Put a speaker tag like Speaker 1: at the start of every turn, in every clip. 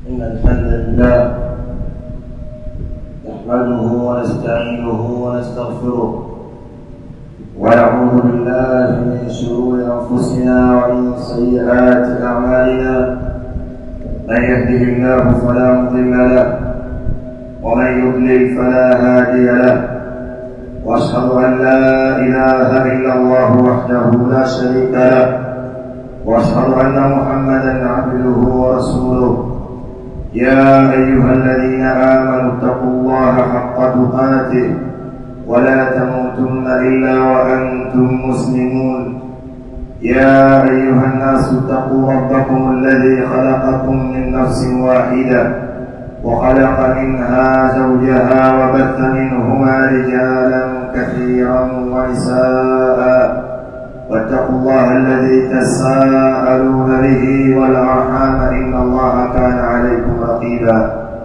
Speaker 1: إن الحمد لله نحمده ونستعينه ونستغفره ونعوذ بالله من شرور أنفسنا ومن سيئات أعمالنا من يهده الله فلا مضل له ومن يضلل فلا هادي له واشهد ان لا اله الا الله وحده لا شريك له واشهد ان محمدا عبده ورسوله يا ايها الذين امنوا اتقوا الله حق تقاته ولا تموتن الا وانتم مسلمون يا ايها الناس اتقوا ربكم الذي خلقكم من نفس واحده وخلق منها زوجها وبث منهما رجالا كثيرا ونساء واتقوا الله الذي تساءلون به والارحام ان الله كان عليكم رقيبا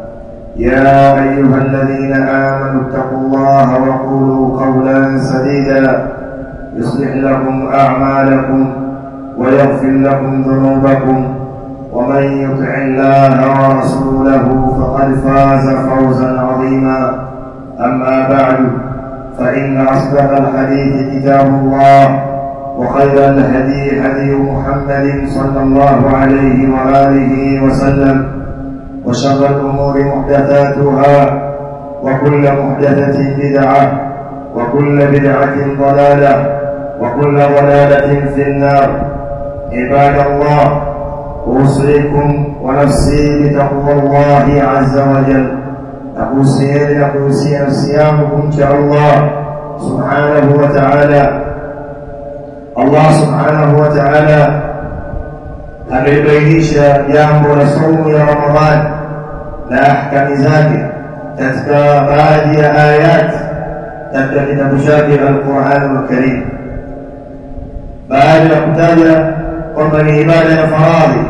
Speaker 1: يا ايها الذين امنوا اتقوا الله وقولوا قولا سديدا يصلح لكم اعمالكم ويغفر لكم ذنوبكم ومن يطع الله ورسوله فقد فاز فوزا عظيما اما بعد فان اصدق الحديث كتاب الله وخير الهدي هدي محمد صلى الله عليه واله وسلم وشر الامور محدثاتها وكل محدثه بدعه وكل بدعه ضلاله وكل ضلاله في النار عباد الله أوصيكم ونفسي بتقوى الله عز وجل أوصي أوصي نفسي إن شاء الله سبحانه وتعالى الله سبحانه وتعالى amebainisha jambo la saumu ya Ramadhani na ahkami zake katika baadhi ya ayat katika kitabu chake Al-Qur'an Al-Karim baada ya kutaja kwamba ni ibada ya faradhi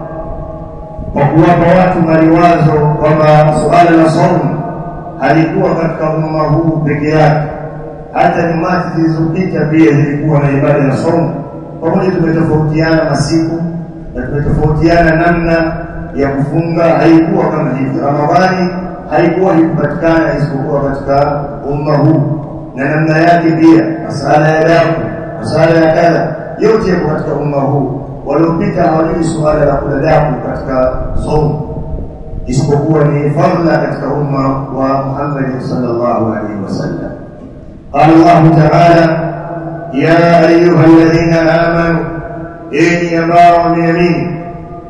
Speaker 1: kwa kuwapa watu maliwazo kwamba suala la saumu halikuwa katika umma huu peke yake hata nyumati zilizopita pia zilikuwa na ibada ya saumu pamoja tumetofautiana masiku na tumetofautiana namna ya kufunga haikuwa kama hivi ramadhani haikuwa ikupatikana isipokuwa katika umma huu na namna yake pia masala ya damu masala ya kadha yote yako katika umma huu waliopita hawajui suala la kula damu katika saumu isipokuwa ni fadla katika umma wa Muhammad sallallahu alaihi wasallam قال الله تعالى يا أيها الذين آمنوا إني ambao wameamini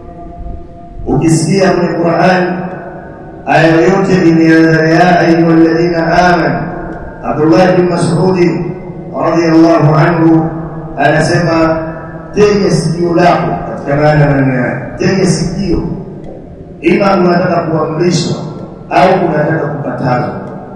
Speaker 1: ukisikia kwenye Qur'an aya yote imeanza ya ayuha alladhina amanu Abdullah bin Mas'ud radiyallahu anhu anasema tega sikio lako katika maana maneno yake tega sikio ima unataka kuamrishwa au unataka kukatazwa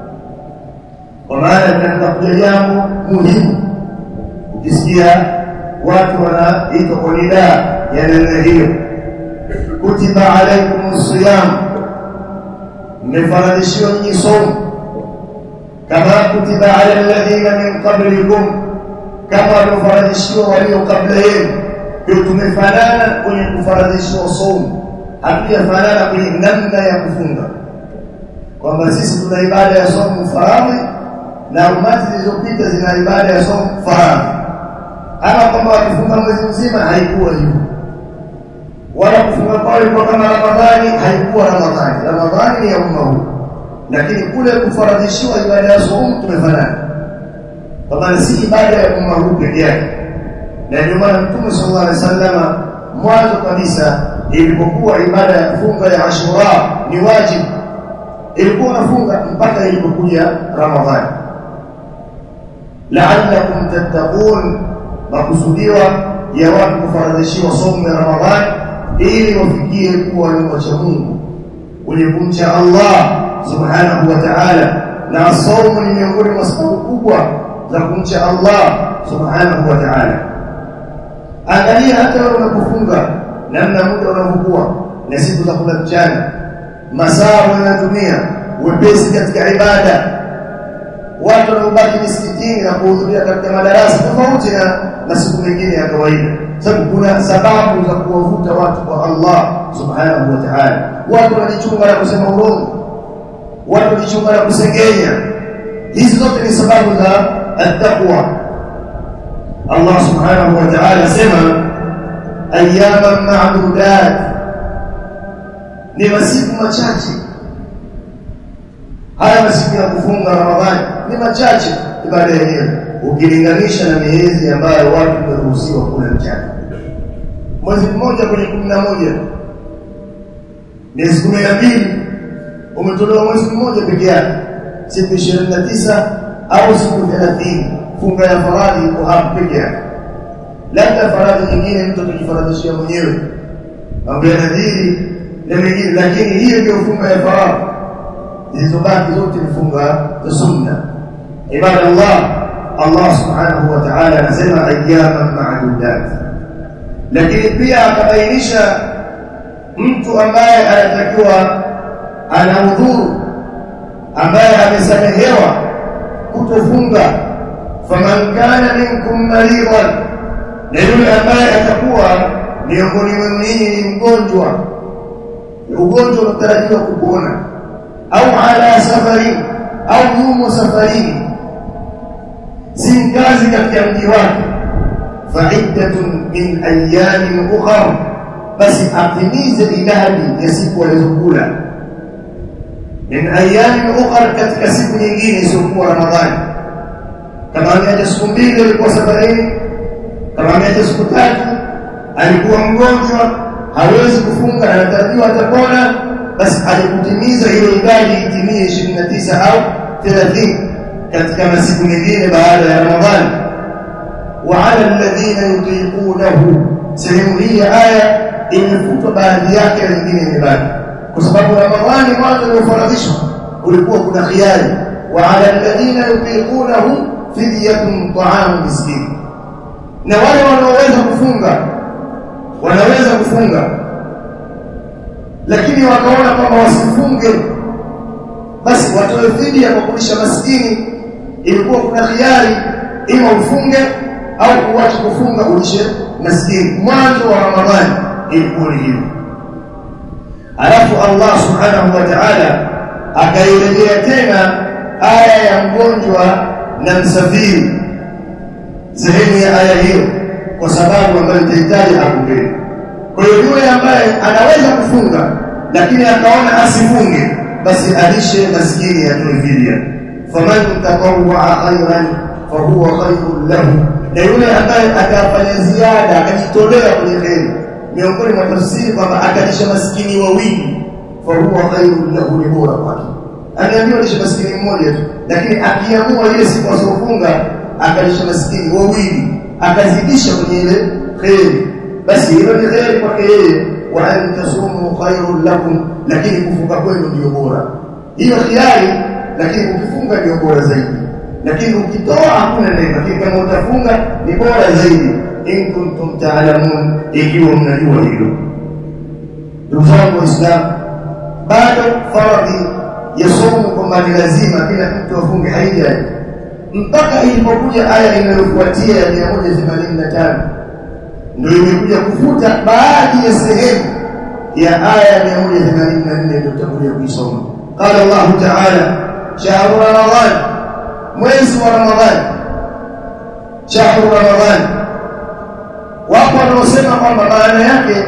Speaker 1: kwa maana tunataka kuja jambo muhimu ukisikia watu wanaitwa kwa nidaa ya namna hiyo kutiba alaikum siyam mmefaradhishiwa nyinyi somo kama kutiba ala alladhina min qablikum kama waliofaradhishiwa walio kabla yenu ndio tumefanana kwenye kufaradhishiwa somo hatujafanana kwenye namna ya kufunga kwamba sisi tuna ibada ya somo faradhi na umati zilizopita zina ibada ya somo faradhi ama kwamba wakifunga mwezi mzima haikuwa hivyo wala kufunga kwao ilikuwa kama ramadhani haikuwa ramadhani ramadhani ni ya umma huu lakini kule kufaradhishiwa ibada ya somo tumefanana kwa maana si ibada ya umma huu peke yake na ndio maana mtume sallallahu alaihi wasallam mwanzo kabisa ilipokuwa ibada ya kufunga ya Ashura ni wajibu ilikuwa nafunga mpaka ilipokuja Ramadhani la'allakum tattaqun makusudiwa ya watu kufaradhishiwa somo ya Ramadhani ili wafikie kuwa ni wacha Mungu wenye kumcha Allah subhanahu wa ta'ala na somo ni miongoni mwa sababu kubwa za kumcha Allah subhanahu wa ta'ala angalia hata wewe unapofunga namna muda unavyokuwa na siku za kula mchana masaa unayotumia wepesi katika ibada watu wanaobaki misikitini na kuhudhuria katika madarasa tofauti na na siku nyingine ya kawaida sababu kuna sababu za kuwavuta watu kwa Allah subhanahu wa ta'ala watu wanajichunga na kusema urongo watu wanajichunga na kusengenya hizi zote ni sababu za at-taqwa Allah subhanahu wa ta'ala sema ayyaman ma'dudat ni masiku machache haya masiku ya kufunga Ramadhani ni machache ibada yenyewe ukilinganisha na miezi ambayo watu wameruhusiwa kula mchana mwezi mmoja kwenye kumi na moja miezi kumi na mbili umetolewa mwezi mmoja peke yake siku ishirini na tisa au siku thelathini funga ya faradhi iko hapo peke yake labda faradhi nyingine mtu atajifaradhishia mwenyewe mambo ya nadhiri na mengine lakini hiyo ndio funga ya faradhi zilizobaki zote ni funga za sunna ibada Allah Allah subhanahu wa ta'ala anasema ayyaman ma'dudat lakini pia akabainisha mtu ambaye anatakiwa ana udhuru ambaye amesamehewa kutofunga faman kana minkum maridan na yule ambaye atakuwa miongoni mwenu ninyi ni mgonjwa ugonjwa unatarajiwa kupona au ala safari au yumo safarini si mkazi katika mji wake faiddatun min ayamin ukhra basi atimize idadi ya siku alizokula min ayamin ukhra katika siku nyingine isiyokuwa ramadhani kama ameacha siku mbili alikuwa safarini kama ameacha siku tatu alikuwa mgonjwa hawezi kufunga anatarajiwa atapona basi alikutimiza hiyo idadi itimie 29 au 30 katika masiku mengine baada ya Ramadhani wa ala alladhina yutiqunahu sehemu hii ya aya imefutwa baadhi yake na nyingine imebaki kwa sababu Ramadhani mwanzo uliofaradhishwa ulikuwa kuna khiari wa ala alladhina yutiqunahu fidyatun ta'am miskin na wale wanaoweza kufunga wanaweza kufunga lakini wakaona kwamba wasifunge basi watoe fidia kwa kulisha maskini ilikuwa kuna khiari ima ufunge au uache kufunga ulishe maskini mwanzo wa ramadhani ilikuwa ni hivyo alafu Allah subhanahu wa ta'ala akairejea tena aya ya mgonjwa na msafiri sehemu ya aya hiyo kwa sababu ambayo itahitaji hapo mbele kwa hiyo yule ambaye anaweza kufunga lakini akaona asifunge basi alishe maskini atoe fidia faman tatawwa khairan fahuwa khairun lahu na yule ambaye atafanya ziada akajitolea kwenye kheri miongoni mwa tafsiri kwamba akalisha maskini wawili fahuwa khairun lahu ni bora kwake ameambiwa lishe maskini mmoja tu lakini akiamua ile siku asiofunga akalisha maskini wawili akazidisha kwenye ile kheri basi hilo ni kheri kwake yeye wa an tasumu khairun lakum lakini kufunga kwenu ndio bora hiyo khiari lakini ukifunga ndio bora zaidi lakini ukitoa hakuna neno lakini kama utafunga ni bora zaidi in kuntum ta'lamun ikiwa mnajua hilo ndugu zangu waislamu bado faradhi ya somo kwamba ni lazima kila mtu afunge haija mpaka ilipokuja aya inayofuatia ya 185 ndio imekuja kufuta baadhi ya sehemu ya aya 184 ndio tutakuja kuisoma qala Allah ta'ala shahru ramadan mwezi wa ramadhan shahru ramadan wapo wanaosema kwamba maana yake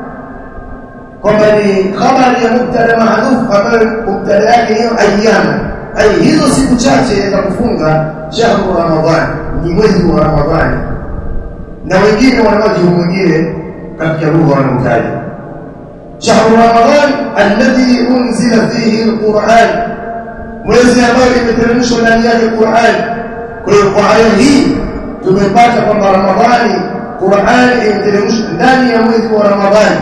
Speaker 1: kwamba ni khabari ya mubtada mahdhuf ambayo mubtada yake hiyo ayyama ai hizo siku chache za kufunga shahru ramadan ni mwezi wa ramadhani na wengine wanawaji mwingine katika lugha wanaotaja shahru ramadan alladhi unzila fihi alquran mwezi ambao imeteremshwa ndani yake Qur'an kwa hiyo kwa aya hii tumepata kwamba ramadhani Qur'an imeteremshwa ndani ya mwezi wa ramadhani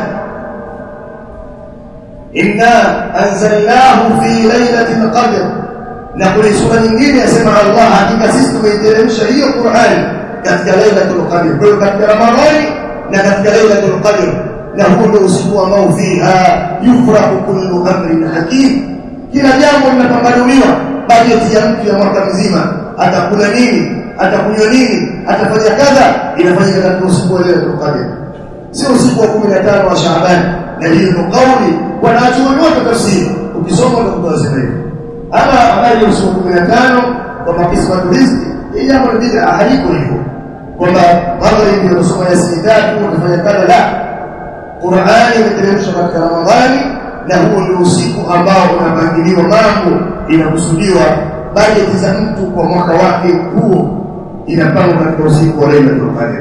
Speaker 1: inna anzalnahu fi lailatul qadr na kwenye sura nyingine yasema Allah hakika sisi tumeiteremsha hiyo Qur'an katika lailatul qadr kwa hiyo katika ramadhani na katika lailatul qadr na huo ndio usiku ambao fiha yufrahu kullu amrin hakim kila jambo linapambanuliwa bajeti ya mtu ya mwaka mzima atakula nini atakunywa nini atafanya kadha inafanyika katika usiku wa Lailatul Qadr sio usiku wa 15 wa Shaaban na hiyo ndio kauli wanachuoni wote tafsiri ukisoma ndio utasema hivyo ama habari ya usiku wa 15 kwa makisma riziki hii jambo ni bid'a haliko hivyo kwamba maghrib ndio unasoma Yasin tatu unafanya kadha la Qur'ani imeteremshwa katika Ramadhani na huo ndio usiku ambao unapangiliwa mambo inakusudiwa bajeti za mtu kwa mwaka wake huo inapangwa katika usiku wa Lailatul Qadr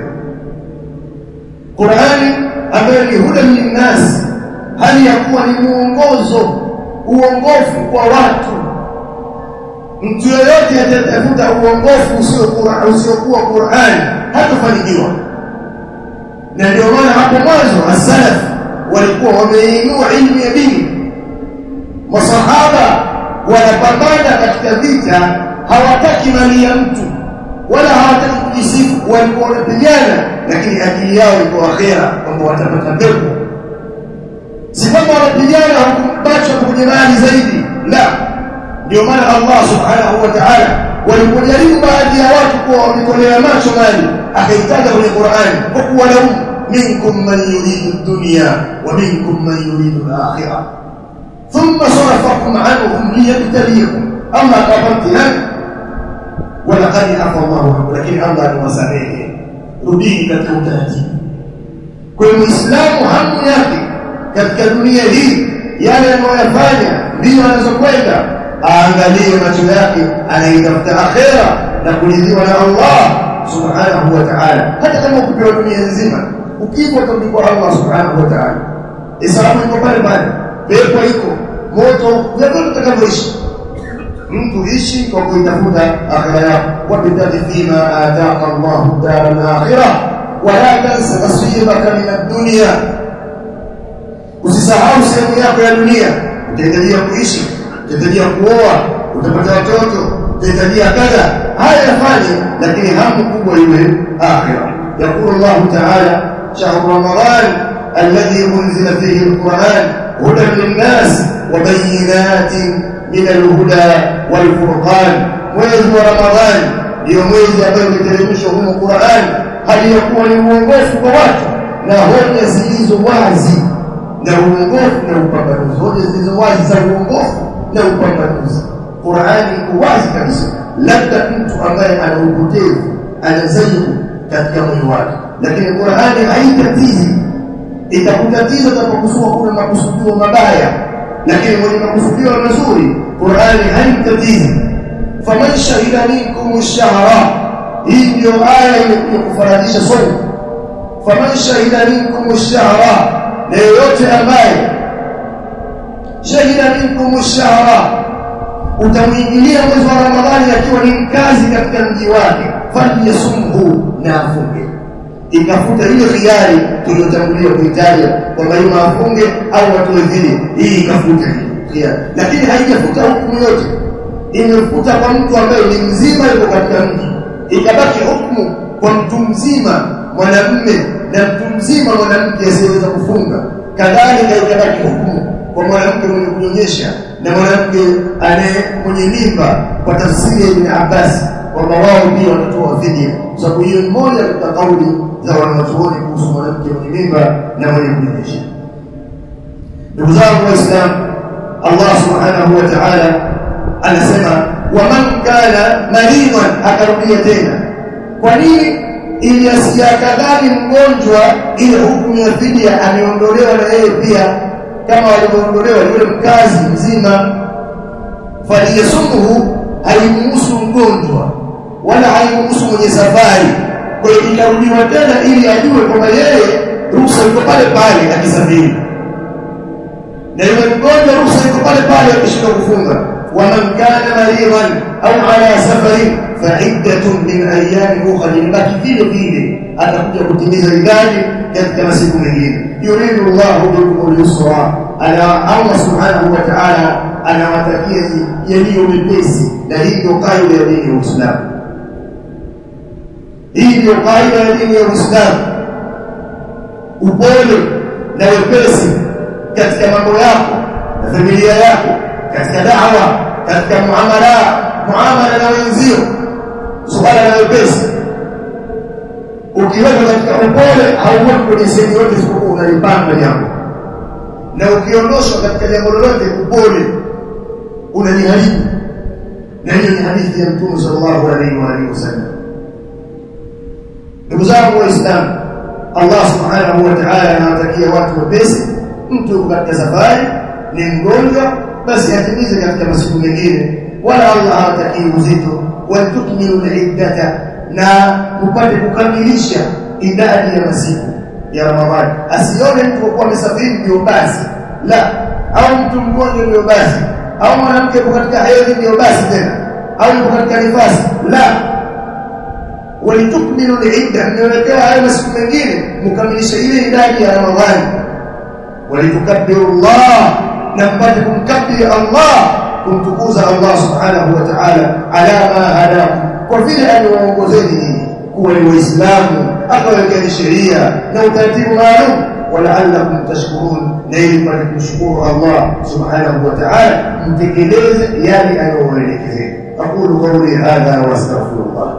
Speaker 1: Qur'ani ambayo ni huda linnas hali ya kuwa ni muongozo uongofu kwa watu mtu yeyote atatafuta uongofu usiokuwa usiokuwa Qur'ani hatafanikiwa na ndio maana hapo mwanzo as-salaf walikuwa wameinua ilmu ya dini masahaba wanapambana katika vita hawataki mali ya mtu wala hawataki kujisifu walikuwa wanapigana lakini akili yao iko akhera kwamba watapata pepo si kwamba wanapigana hukubacha kwenye mali zaidi la ndio maana Allah subhanahu wa ta'ala walipojaribu baadhi ya watu kuwa wametolea macho mali akaitaja kwenye Qur'an kwa kuwa lahum minkum man yuridu dunya wa minkum man yuridu al-akhirah thumma sarafakum anhum liyabtaliyakum Allah akawapatia ولقد عفى الله عنه lakini Allah aliwasamehe rudini katika utaratibu kwa hiyo muislamu hamu yake katika dunia hii yale anayoyafanya ndio anazokwenda aangalie macho yake anaitafuta akhera na kuridhiwa na Allah subhanahu wa ta'ala hata kama ukipewa dunia nzima ukipo utarudi kwa Allah subhanahu wa ta'ala hesabu iko pale pale pepo iko moto vyote utakavyoishi mtu ishi kwa kuitafuta akhira yako wabtaghi fima ataka Allah dar al-akhirah wala tansa nasibaka min ad-dunya usisahau sehemu yako ya dunia utahitajia kuishi utahitajia kuoa utapata watoto utahitajia kadha haya yafanye lakini hamu kubwa iwe akhira يقول الله تعالى شهر رمضان الذي أنزل فيه القرآن هدى للناس وبينات من الهدى والفرقان mwezi wa Ramadhani ndio mwezi ambao umeteremshwa humo Qur'an hali ya kuwa ni uongofu kwa watu na hoja zilizo wazi na uongofu na upambanuzi hoja zilizo wazi za uongofu na upambanuzi Qur'ani iko wazi kabisa labda mtu ambaye ana upotevu ana zaigu katika mwili wake lakini Qur'ani haitatizi itakutatiza utapokusua kuna makusudio mabaya lakini mwenye makusudio mazuri Qur'ani haimtatizi faman shahida minkum ash-shahra hii ndio aya imekuja kufaradisha somo faman shahida minkum ash-shahra na yoyote ambaye shahida minkum ash-shahra utamwingilia mwezi wa Ramadhani akiwa ni mkazi katika mji wake falyasumhu na afunge ikafuta ile khiari tuliyotangulia kuitaja kwamba ima afunge au atoe vile hii ikafuta khiari lakini haijafuta hukumu yote imefuta kwa mtu ambaye ni mzima yuko katika mji ikabaki hukumu kwa mtu mzima mwanamume na mtu mzima mwanamke asiyeweza kufunga kadhalika ikabaki hukumu kwa mwanamke mwenye kunyonyesha na mwanamke anaye mwenye mimba kwa tafsiri ya Ibn Abbas kwamba wao pia wanatoa fidia kwa sababu hiyo ni moja katika kauli za wanachuoni kuhusu mwanamke mwenye mimba na mwenye kunyonyesha ndugu zangu waislamu Allah subhanahu wa ta'ala anasema waman kana maridan akarudia tena kwa nini ili asiyakadhani mgonjwa ile hukumu ya fidia ameondolewa na yeye pia kama walivyoondolewa yule mkazi mzima faliyasumuhu haimhusu mgonjwa wala haimhusu mwenye safari kwa hiyo ikarudiwa tena ili ajue kwamba yeye ruhusa iko pale pale akisafiri na yule mgonjwa ruhusa iko pale pale akishindwa kufunga waman kana maridan au ala safari faiddatun min ayami ukhra libaki vile vile atakuja kutimiza idadi katika masiku mengine yuridu llahu bikum lyusra ana allah subhanahu wa taala anawatakia yaliyo mepesi na hii ndio kaida ya dini ya uislamu hii ndio kaida ya dini ya uislamu upole na wepesi katika mambo yako na familia yako katika dawa katika muamala muamala na wenzio suala la wepesi ukiweka katika upole hauweki kwenye sehemu yote isipokuwa unalipanga jambo na ukiondoshwa katika jambo lolote upole unaliharibu na hiyo ni hadithi ya mtume sallallahu alaihi wa alihi wasallam ndugu zangu waislamu Allah subhanahu wa ta'ala anawatakia watu wepesi mtu katika safari ni mgonjwa basi atimize katika masiku mengine wala Allah hawatakii uzito walitukmilu al-iddata na upate kukamilisha idadi ya masiku ya Ramadhani asione mtu kwa kuwa amesafiri ndio basi la au mtu mgonjwa ndio basi au mwanamke yuko katika hedhi ndio basi tena au yuko katika nifasi la walitukmilu al-idda niwekewa hayo masiku mengine mkamilishe ile idadi ya Ramadhani walitukabbiru Allah na mpate kumkabiri Allah kumtukuza Allah subhanahu wa ta'ala ala ma hadakum kwa vile aliwaongozeni nyinyi kuwa ni waislamu akawekeni sheria na utaratibu maalum walaallakum tashkurun na ili mpate kumshukuru Allah subhanahu wa ta'ala mtekeleze yale aliyowaelekezeni aqulu qawli hadha wa astaghfirullah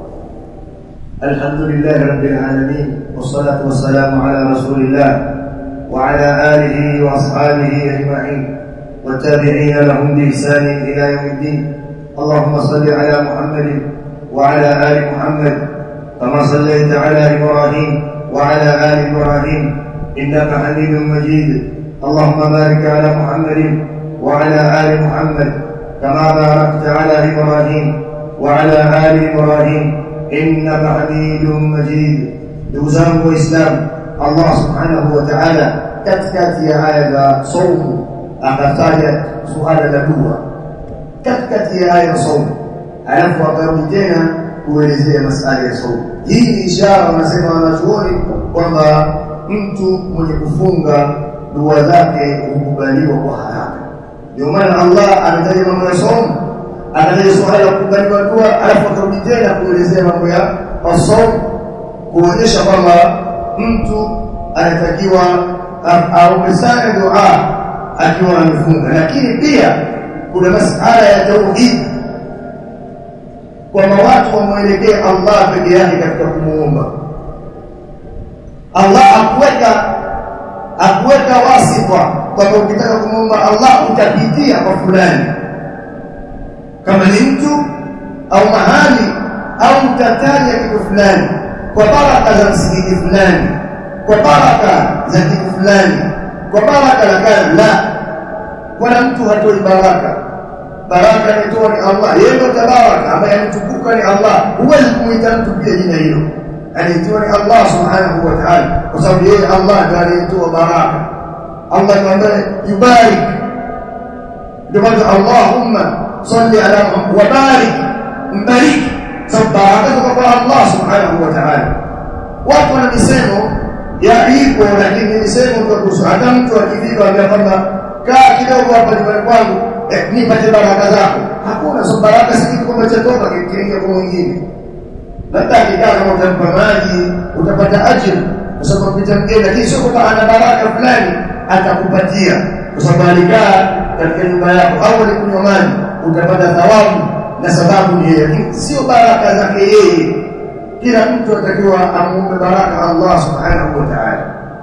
Speaker 1: الحمد لله رب العالمين والصلاة والسلام على رسول الله وعلى آله وأصحابه أجمعين والتابعين لهم بإحسان إلى يوم الدين اللهم صل على محمد وعلى آل محمد كما صليت على إبراهيم وعلى آل إبراهيم إنك حميد مجيد اللهم بارك على محمد وعلى آل محمد كما باركت على إبراهيم وعلى آل إبراهيم إنك حميد مجيد دوزان وإسلام الله سبحانه وتعالى katikati ya aya za saumu akataja suala la dua katikati ya aya za saumu alafu akarudi tena kuelezea masala ya saumu hii ni ishara wanasema wanachuoni kwamba mtu mwenye kufunga dua zake hukubaliwa kwa haraka ndio maana Allah anataja mambo ya saumu akataja suala la kukubaliwa dua alafu akarudi tena kuelezea mambo ya saumu kuonyesha kwamba mtu anatakiwa aombe sana dua akiwa amefunga lakini pia kuna masala ya tauhid kwamba watu wamwelekee Allah peke yake katika kumuomba Allah akuweka akuweka wasifa kwamba ukitaka kumuomba Allah utapitia kwa fulani kama ni mtu au mahali au utataja kitu fulani kwa baraka za msikiti fulani kwa baraka za kitu fulani kwa baraka la kadha la wala mtu hatoi baraka baraka inatoa ni Allah yeye ndo tabaraka ambaye ametukuka ni Allah huwezi kumuita mtu pia jina hilo alitoa ni Allah subhanahu wa ta'ala kwa sababu yeye Allah ndiye aliyetoa baraka Allah ndiye ambaye yubarik ndio maana Allahumma salli ala Muhammad wa barik mbariki sababu baraka kwa Allah subhanahu wa ta'ala watu wana misemo ya iko lakini nisemo kwa kuhusu hata mtu akifika ambia kwamba kaa kidogo hapa nyumbani kwangu eh, nipate baraka zako hakuna so baraka si kitu kwamba chatoka kiingia kwa mwingine labda akikaa kama utampa maji utapata ajira kwa sababu pita mgeni lakini sio kwamba ana baraka fulani atakupatia kwa sababu alikaa katika nyumba yako au alikunywa maji utapata thawabu na sababu ni yeye lakini sio baraka zake yeye kila mtu atakiwa amuombe baraka Allah subhanahu wa ta'ala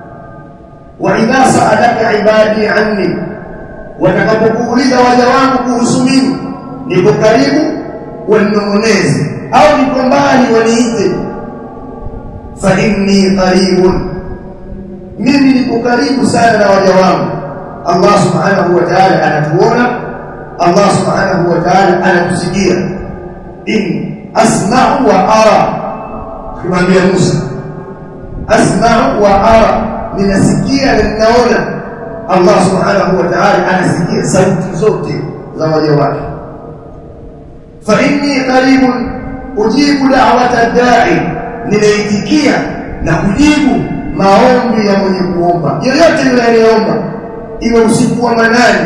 Speaker 1: wa idha sa'alaka ibadi anni watakapokuuliza waja wangu kuhusu mimi niko karibu waninong'oneze au niko mbali waniite fa inni qaribun mimi niko karibu sana na waja wangu Allah subhanahu wa ta'ala anatuona Allah subhanahu wa ta'ala anatusikia in asma'u wa ara kumwambia Musa asma'u wa ara ninasikia na ninaona Allah subhanahu wa ta'ala anasikia sauti zote za waja wake fa inni qaribun ujibu da'wata da'i ninaitikia na kujibu maombi ya mwenye kuomba yoyote yule anayeomba iwe usiku wa manane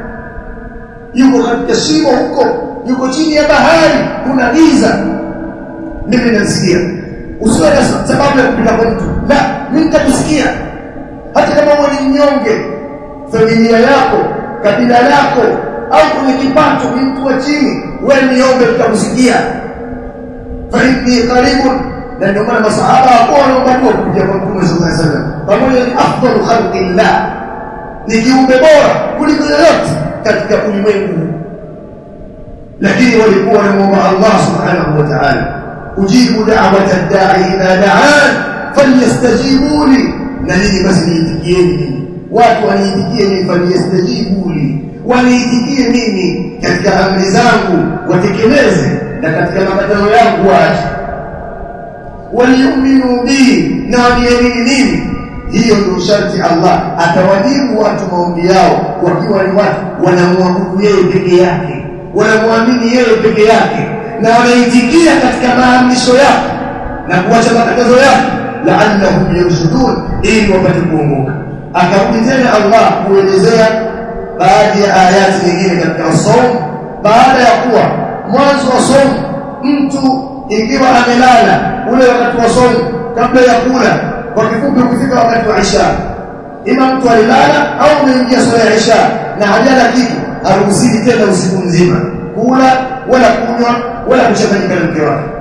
Speaker 1: yuko katika shimo huko yuko chini ya bahari kuna giza mimi nasikia usiwe na sababu ya kupita kwa mtu la mimi nitakusikia hata kama wewe ni mnyonge familia yako kabila lako au kwenye kipato ni mtu wa chini wewe niombe tutakusikia fa inni qaribun na ndio maana masahaba hapo wanaomba kuja kwa Mtume sallallahu alaihi wasallam pamoja ni afdalu khalqillah ni kiumbe bora kuliko yoyote katika ulimwengu lakini walikuwa wanamuomba Allah subhanahu wa ta'ala ujibu da'wata ad-da'i idha da'an falyastajibu li na nini basi niitikieni watu waniitikie mimi falyastajibu li waniitikie mimi katika amri zangu watekeleze na katika makatazo yangu waache waliyuminu bi na waniamini mimi hiyo ndio sharti Allah atawajibu watu maombi yao wakiwa ni watu wanamwabudu yeye peke yake wanamwamini yeye peke yake na wanaitikia katika maamrisho yake na kuacha makatazo yake la'allahum yarshudun ili wapate kuongoka akarudi tena Allah kuelezea baadhi ya ayati nyingine katika somo baada ya kuwa mwanzo wa somo mtu ikiwa amelala ule wakati wa somo kabla ya kula kwa kifupi ukifika wakati wa Isha ima mtu alilala au umeingia swala ya Isha na hajala kitu haruhusiwi tena usiku mzima kula wala kunywa wala kuchanganyika na mke wake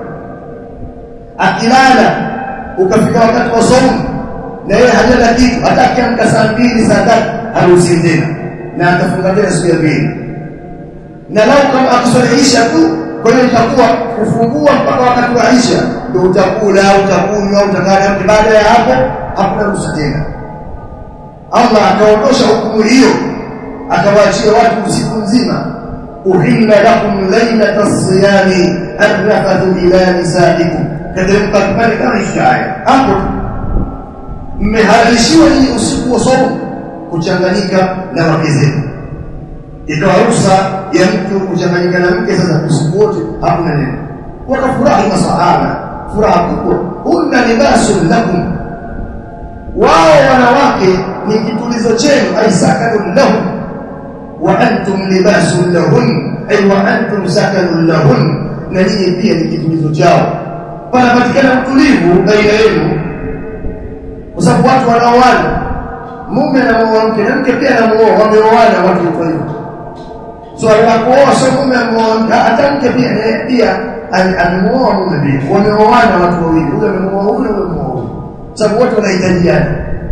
Speaker 1: akilala ukafika wakati wa somo na yeye hajala kitu hata akiamka saa mbili saa tatu haruhusiwi tena na atafunga tena siku ya pili na lau kama akuswalihisha tu kwa hiyo itakuwa kufungua mpaka wakati wa Isha ndio utakula utakunywa utakaa baada ya hapo hakuna ruhusa tena Allah akaondosha hukumu hiyo akawaachia watu usiku mzima uhilla lakum laylata as-siyami arrafathu ila nisaikum kateremka kipande kama ishaya hapo mmehalalishiwa ni usiku wa somo kuchanganyika na wake zenu ikawa ruhusa ya mtu kuchanganyika na mke sasa usiku wote hakuna neno wakafurahi masahaba furaha kubwa hunna libasun lakum wao wanawake ni kitulizo chenu ay sakanun lahum wa antum libasun lahun ay wa antum sakanun lahun na ninyi pia ni kitulizo chao panapatikana utulivu baina yenu kwa sababu watu wanaoana mume anamuoa mke na mke pia anamuoa wameoana watu kwa hivyo swala la kuoa sio mume amuoa hata mke pia naye pia amemuoa mume pia wameoana watu wawili huyo amemuoa huyo huyo amemuoa huyo sababu wote wanahitajiana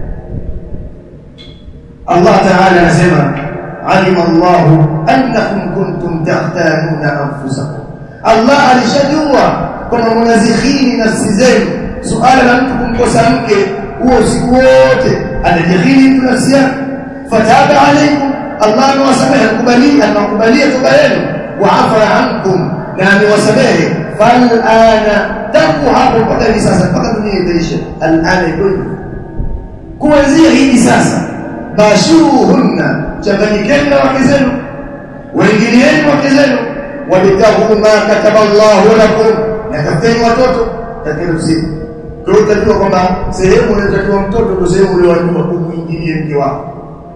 Speaker 1: Allah Ta'ala anasema alima Allah annakum kuntum tahtanuna anfusakum Allah alishajua kwamba mnazikhini nafsi zenu suala la mtu kumkosa mke huo usiku wote anajikhini mtu nafsi yake fataba alaykum Allah amewasamehe kubalia anakubalia toba yenu wa afa ankum na amewasamehe fal ana tangu hapo mpaka hivi sasa mpaka dunia itaisha alana iko kuanzia hivi sasa bashuruhunna changanyikeni na wake zenu waingilieni wake zenu wabitahu ma kataba Allahu lakum na tafuteni watoto katika usiku kwa hiyo utajua kwamba sehemu inayotakiwa mtoto ndio sehemu uliyojua kumuingilie mke wako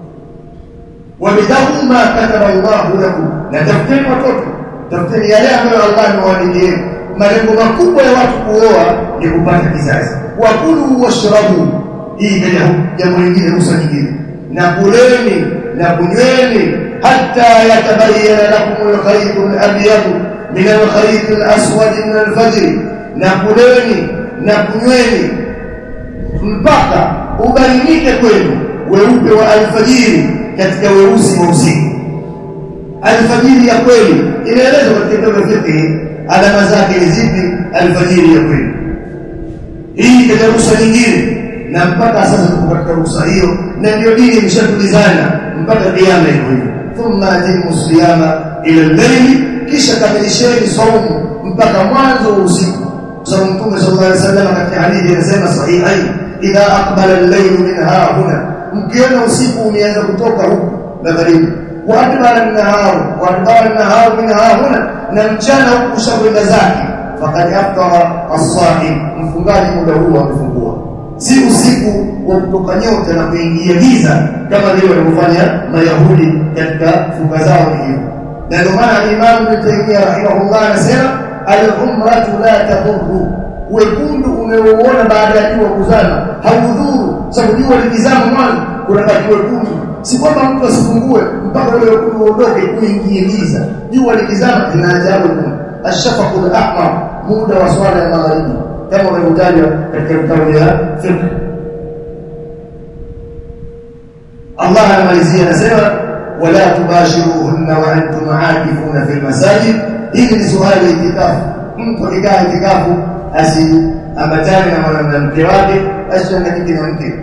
Speaker 1: wabitahu ma kataba Allahu lakum na tafuteni watoto tafuteni yale ambayo Allah amewaandikia malengo makubwa ya watu kuoa ni kupata kizazi wakulu washrabu hii ndio jambo lingine ruhusa nyingine na kuleni na kunyweni hatta yatabayyana lakum al-khayt al-abyad min al-khayt al-aswad min al-fajr na kuleni na kunyweni mpaka ubainike kwenu weupe wa alfajiri katika weusi wa usiku alfajiri ya kweli inaelezwa katika kitabu cha fiqh alama zake ni zipi alfajiri ya kweli hii katika ruhusa nyingine na mpaka sasa tuko katika ruhusa hiyo na ndio dini imeshatulizana mpaka kiyama iko hivyo thumma atimu siyama ila al-layl kisha kamilisheni saumu mpaka mwanzo wa usiku sababu mtume sallallahu alaihi wasallam katika hadithi anasema sahihain idha aqbala al-layl min hahuna mkiona usiku umeanza kutoka huku magharibi wa adbara an-nahar wa adbara an-nahar min hahuna na mchana huku ushakwenda zake faqad aftara as-sahib mfungaji muda huu amefungua si usiku wa kutoka nyota na kuingia giza kama vile walivyofanya mayahudi katika funga zao hiyo na ndio maana Imam Ibn Taymiyyah rahimahullah anasema al-umratu la tadhurru wekundu unaouona baada ya jua kuzama haudhuru sababu jua likizama mwanzo kunabaki wekundu si kwamba mtu asifungue mpaka ule wekundu uondoke kuingie giza jua likizama linaajabu kuna ashafaqul ahmar muda wa swala ya magharibi kama ulivyotajwa katika vitabu vya fiqh Allah anamalizia anasema wala tubashiruhunna wa antum aakifuna fil masajid hili ni suala la itikafu mtu akikaa itikafu asiambatane na mwanamke wake asichanganyike na mke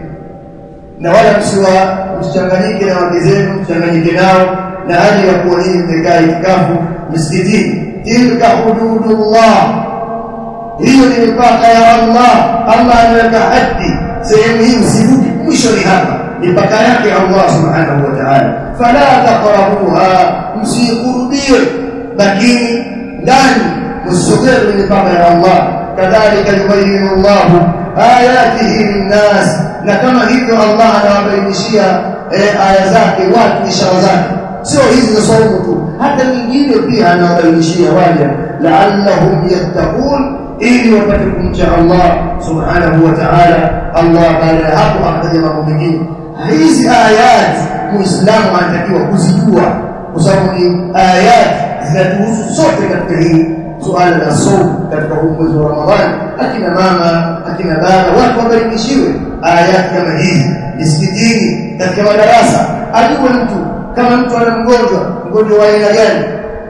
Speaker 1: na wala msiwa msichanganyike na wake zenu msichanganyike nao na hali ya kuwa hii mmekaa itikafu misikitini tilka hududullah hiyo ni mipaka ya Allah Allah ameweka hadi sehemu hii usivuki mwisho ni hapa mipaka yake Allah subhanahu wa ta'ala fala taqrabuha msikurubie lakini ndani msogee kwenye mipaka ya Allah kadhalika yubayyinu Allah ayatihi linnas na kama hivyo Allah anawabainishia aya zake watu ishara zake sio hizi za saumu tu hata nyingine pia anawabainishia waja la'allahum yattaqun ili wapate kumcha Allah subhanahu wa ta'ala Allah baada ya hapo akataja mambo mengine hizi ayat muislamu anatakiwa kuzijua kwa sababu ni ayat zinatuhusu sote katika hii suala la saumu katika huu mwezi wa Ramadhani akina mama akina baba watu wabarikishiwe ayat kama hizi misikitini katika madarasa ajue mtu kama mtu ana mgonjwa mgonjwa wa aina gani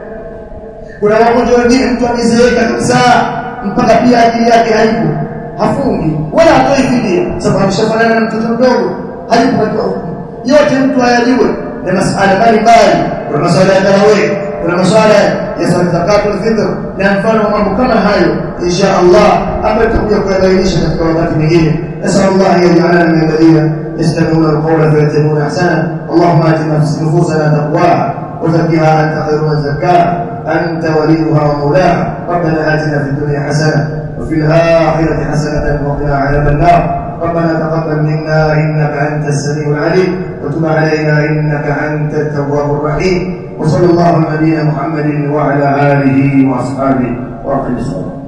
Speaker 1: kuna wagonjwa wengine mtu amezeeka kabisa mpaka pia akili yake haipo hafungi wala hatoi fidia sababu ameshafanana na mtoto mdogo haipo katika hukumu yote mtu ayajue na masuala mbalimbali kuna masuala ya tarawih kuna masuala ya zakatul fitr na mfano wa mambo kama hayo insha Allah ambayo tutakuja kuyabainisha katika wakati mwingine نسأل الله أن يجعلنا من الذين يستمعون القول فيتبعون أحسنه اللهم آت نفوسنا تقواها وزكها أنت خير من زكاها أنت وليها ومولاها ربنا آتنا في الدنيا حسنة وفي الآخرة حسنة وقنا عذاب النار ربنا تقبل منا إنك أنت السميع العليم وتب علينا إنك أنت التواب الرحيم وصلى الله على نبينا محمد وعلى آله وأصحابه وأقم الصلاة